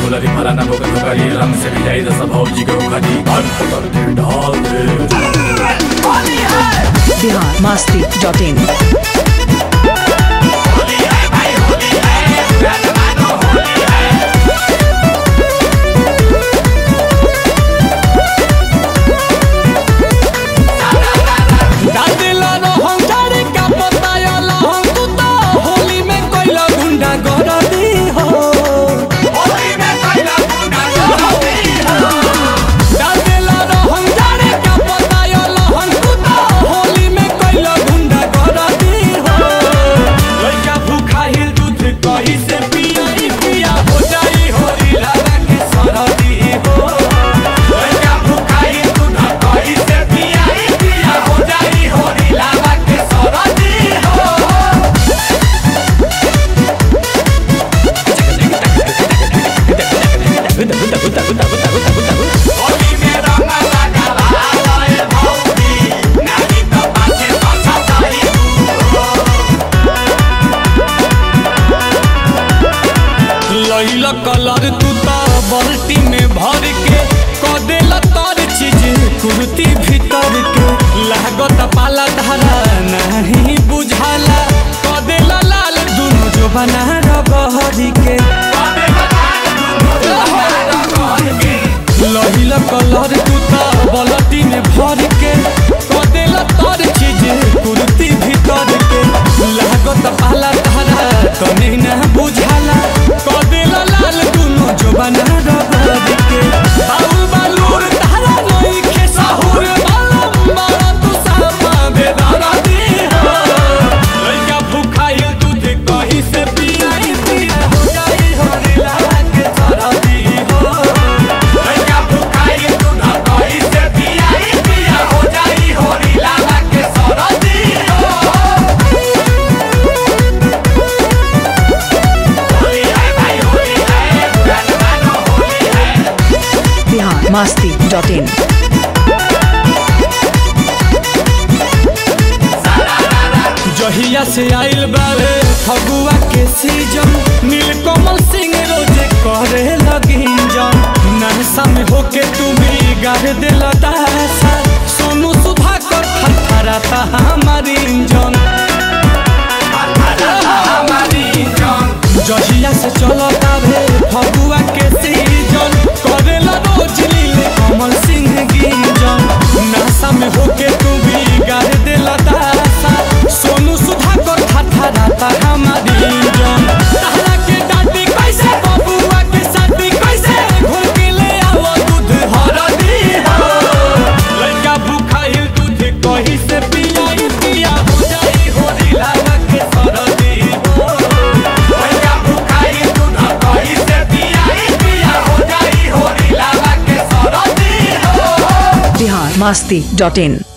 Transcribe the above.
गुलाबी फलाना बोका धोकारी रंग से भी जाई दस भौजी के उखाड़ी अंत करके डाल दे बिहार मस्ती डॉट इन दादिला रोहन झाड़ी का पताया लहन तू तो होली में कोइला गुंडा गरदी हो दादिला रोहन झाड़ी का पताया लहन तू तो होली में कोइला गुंडा गरदी हो लइका भूखा हिल दूध कहीं से पिया ही पिया हो जाई होली लाला के सरदी हो लइका भूखा हिल दूध कहीं से पिया ही पिया हो जाई होली लाला के सरदी हो होली में रंग लगा लाए भौजी नानी तो पाछे पाछा ताई लइला कलर तू तो बाल्टी में भर के कदेला तर चीज कुर्ती भीतर के लागत पाला धारा नहीं बुझाला कदेला लाल दुनो जो बना रगहरी के लहिला कलर तू तो बाल्टी में भर के कदेला तर चीज कुर्ती भीतर के लागत पाला धारा तने ना बुझाला कदेला लाल दुनो जो बना रगहरी के बाउल बालूर धारा नई के साहुर बालम बाला तू सामा बेदारा दी हो लइका भूखाइल दूध कहीं से पियाई पिया हो जाई हो रिला के सरदी हो लइका भूखाइल दूध कहीं से पियाई पिया हो जाई हो रिला के सरदी हो होली है भाई होली है रंगवानो होली है बिहार मस्ती डॉट इन जहिया से आइल बारे फगुआ के सीजन नीलकमल सिंह रोजे करे लगिन जन नरसा में होके तुम्हें गाड़ दिल दासा सोनू सुधा कर थरथराता हमारी इंजन जहिया से चलता भे फगुआ के सीजन करेला रोज नीले कमल सिंह गिंजन नशा में होके तू भी गाड़ दिल दासा सोनू सुधा कर थरथराता हमारी इंजन तहरा के डांटी कैसे बबुआ के साथी कैसे घोल के ले आओ दूध हरदी हो लइका भूखाइल दूध कहीं से पियाई पिया हो जाई हो रिला के सरदी हो लइका भूखाइल दूध कहीं से पियाई पिया हो जाई हो रिला के सरदी हो बिहार मस्ती डॉट इन